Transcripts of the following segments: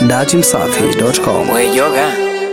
datimsafi.com. We yoga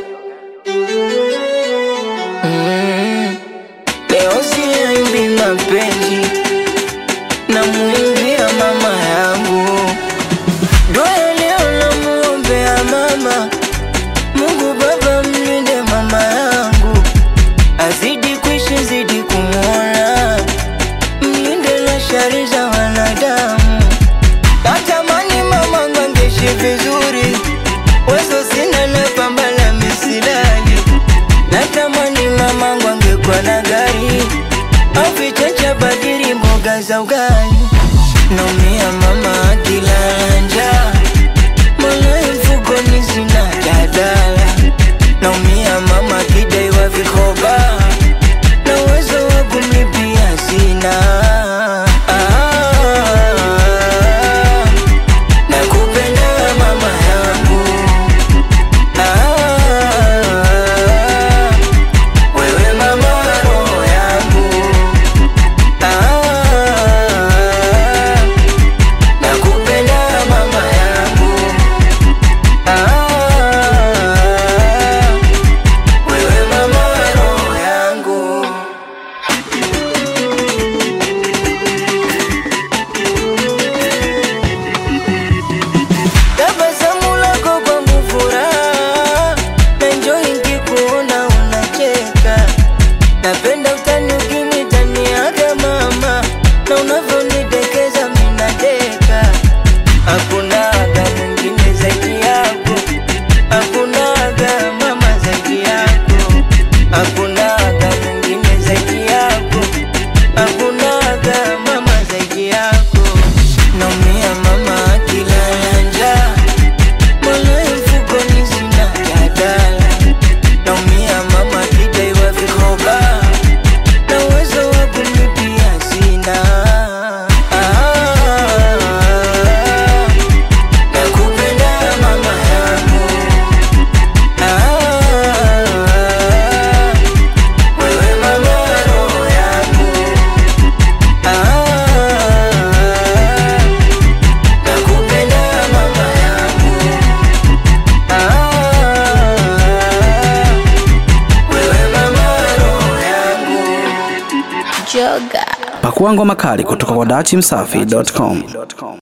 mm. Leo siimbi mapenzi na muimbia mama yangu Dua leo namuombea mama Mungu Baba mlinde mama yangu Azidi kuishi zidi kumwona Mlinde na shari za wanadamu Natamani mama ngangeishi vizuri Wezo sina na pamba la misilali Natamani mamangu angekuwa na gari Au vichacha badili mboga za ugali Naumia mama akilala njaa Mola mfukoni sina jadala Naumia mama akidaiwa vikoba Na uwezo wa kumlipia sina ah, Nakupenda mama yangu Ah, wewe mama roho yangu Ah, nakupenda mama yangu Ah, wewe mama roho yangu Tabasamu lako kwangu furaha, naenjoy nikikuona unacheka. Napenda utani ukinitaniaga mama, na unavyonitekeza mimi nadeka. Hakuna aga mwingine zaidi yako, hakuna aga mama zaidi yako, hakuna aga mwingine zaidi yako, hakuna aga mama zaidi yako. Naumia mama akilala njaa Mola mfukoni sina jadala Naumia mama akidaiwa vikoba Na uwezo wa kumlipia sina ah, Nakupenda mama yangu ah, Wewe mama roho yangu ah, Nakupenda mama yangu ah, wewe mama roho yangu Joga. Pakua ngoma kali kutoka kwa datimsafi.com.